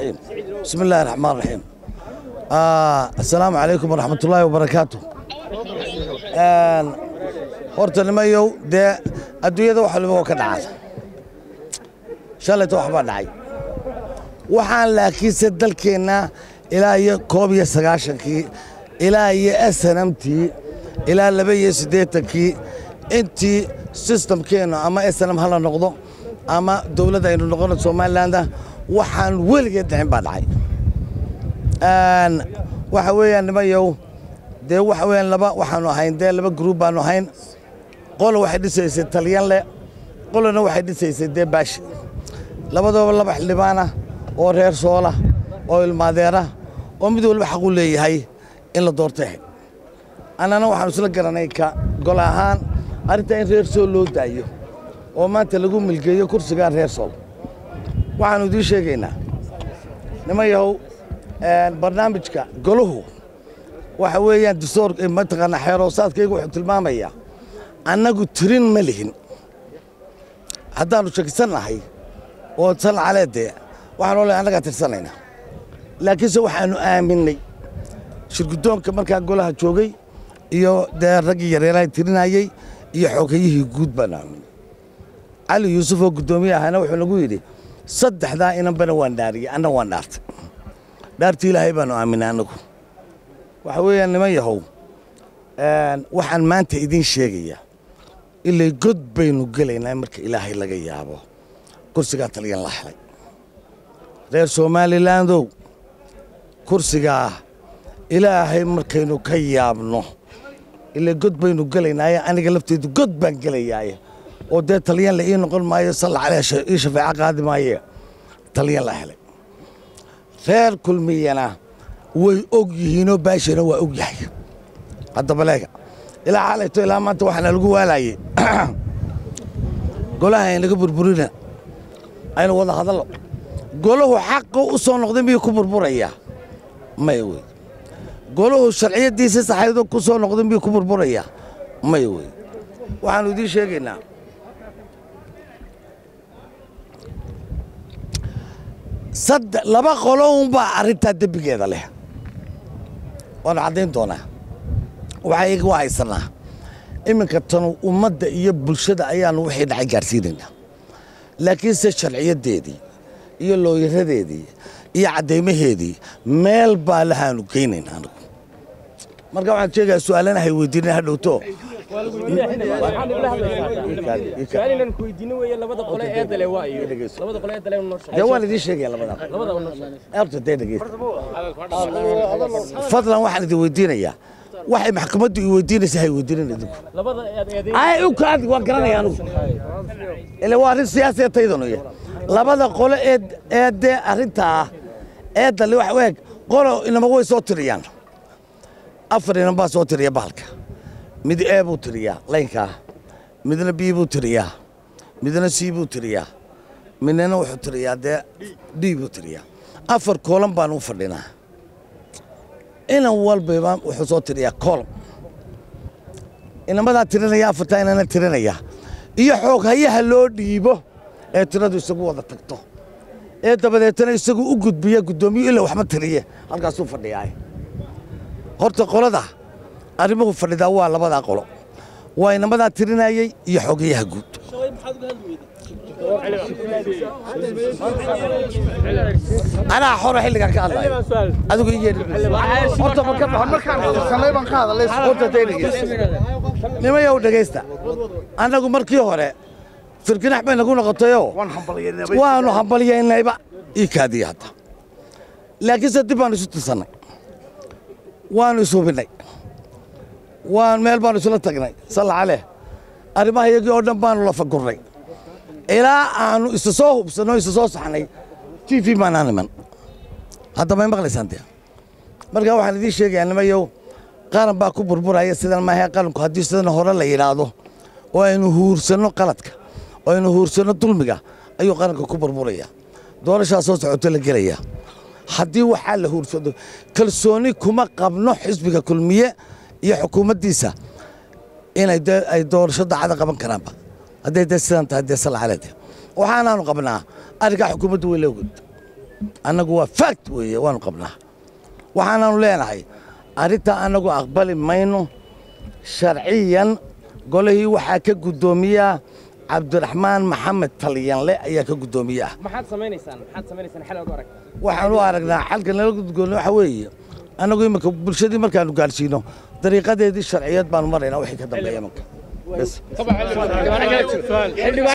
الرحيم بسم الله الرحمن الرحيم آه السلام عليكم ورحمة الله وبركاته آه horta nimayow dee adduunyada wax waliba waa ka dhacaa shalayta wax baa dhacay waxaan laakiinse dalkeenna ilaa iyo koob iyo sagaashankii ilaa iyo snmtii ilaa laba iyo siddeetankii intii sistamkeennu ama snm hala noqdo ama dowladda aynu noqono somalilandah waxaan weligeed dhicin baa dhacay waxa weeyaan nimayow dee waxa weeyaan laba waxaanu ahayn dee laba gruub baanu ahayn qola waxay dhisaysay talyanle qolana waxay dhisaysay dee baashi labadooba laba xildhibaana oo reer soola oo ilmaadeera oo mid walba xaqu leeyahay in la doortay ahayd annana waxaanu isla garanay ka gol ahaan arrintaa in reer sool loo daayo oo maanta lagu milgeeyo kursigaa reer sool waxaannu idiin sheegaynaa niman yahow barnaamijka golahu waxa weeyaan distoor mataqaanaa xeeroosaadkaygu wuxuu tilmaamayaa annagu tirin ma lihin haddaannu shakisannahay oo san caleedee waxaan oo le annagaa tirsanaynaa laakiinse waxaannu aaminnay shirguddoonka markaa golaha joogay iyo dee raggii yareeraha tirinayey iyo xoogayihii guud baanu aaminay cali yuusuf oo guddoomiye ahana wuxuu nagu yidhi saddexdaa inanbana waan dhaariyey anna waan dhaartay dhaartii ilaahay baanu aaminay annagu waxa weeyaan niman yahow waxaan maanta idiin sheegayaa ilay god baynu gelaynaa marka ilaahay laga yaabo kursigaa taliyan la helay reer somalilandow kursigaa ilaahay markaynu ka yaabno ilay god baynu gelaynaaye aniga lafteedu god baan gelayaaye oo dee talyan la ii noqon maayo salla caleh ii shafeeco qaadi maaye talyan la helay reer kulmiyana way og yihiinoo baashina waa og yahay haddaba leega ilaa xalayto ilaa maanta waxaana lagu waalayey golaha aynaga burburina aynu wada hadallo golahu xaqa u soo noqday miyuu ku burburayaa maya wey golahu sharciyaddiisii saxaydo ku soo noqday miyuu ku burburayaa maya wey waxaannu idiin sheegaynaa sadde laba qolo unbaa arrintaa dembigeeda leh waanu caddayn doonaa waxaa iyaga waa haysanaa iminka tanu ummadda iyo bulshada ayaannu wixii dhacay gaadhsiinaynaa laakiinse sharciyaddeedii iyo looyaradeedii iyo caddaymaheedii meel baa lahaanu geynaynaa anigu marka waxaan sheegayaa su'aalana hay weydiinin ha dhowto dee waan idiin sheegaya labadaa horta dee dhegeysta fadlan waxaan idin weydiinayaa waxay maxkamaddu i weydiinaysa hay weydiinin idinku ay u kaadi waan garanaya anugu ile waa arrin siyaasiya taydanu ya labada qolo ee ee dee arrintaa ee dalle wax eeg qolo inama way soo tiriyaan afar inan baa soo tiriya bahalka mid e buu tiriyaa laynkaa midna b buu tiriyaa midna c buu tiriyaa midnana wuxuu tiriyaa dee d buu tiriyaa afar koolan baan u fadhinaa inan walbayba wuxuu soo tiriyaa koolom inamadaa tirinaya afartaa inana tirinaya iyo xoog hayaha loo dhiibo ee tiradu isagu wada tagto ee dabadeetana isagu u gudbiya guddoomiyu ila waxma tiriye halkaasuu fadhiyaa horta qolada arrimuhu fadhidaa waa labadaa qolo waa inamadaa tirinayey iyo xogayaha guud anaa xoro xilligan ka hadlayo adigu i yeedhorta nimayow dhegaysta annagu markii hore firkinax bay nagu noqotayoo waanu hambalyaynayba ii kaadiya hadda laakiinse dib baanu isu tirsannay waanu ishubinnay waan meel baanu isula tagnay salla caleh arrimaha iyagii oo dhan baanu la fagurnay ilaa aanu isa soo hubsanno isa soo saxnay t v maanaan iman hadda may maqlaysaan dee marka waxaan idiin sheegayaa nimayow qaran baa ku burburaya sidan maaha qaranku haddii sidan hore la yidhaahdo oo aynu huursanno qaladka oo aynu huursanno dulmiga ayuu qaranka ku burburaya doorashaa soo socoto la gelaya haddii waxaa la huursado kalsooni kuma qabno xisbiga kulmiye iyo xukuumaddiisa inay dee ay doorasho dacada qaban karaanba hadday dee sidan tahay dee sala caleede waxaanaanu qabnaa arrinkaa xukuumaddu way la ogod annagu waa fact weeye waanu qabnaa waxaanaanu leenahay arrintaa annagu aqbali mayno sharciyan golihii waxaa ka guddoomiyaa cabdiraxmaan maxamed talyanle ayaa ka guddoomiye ah maxaad samaynaysaan maxaad samaynaysaan xal ugu aragtaa waxaan u aragnaa xalka nala gudgoonna waxa weeye annagu iminka bulshadii markaanu gaarsiino dariiqadeedii sharciyeed baanu maraynaa wixii ka dambeeya iminka bes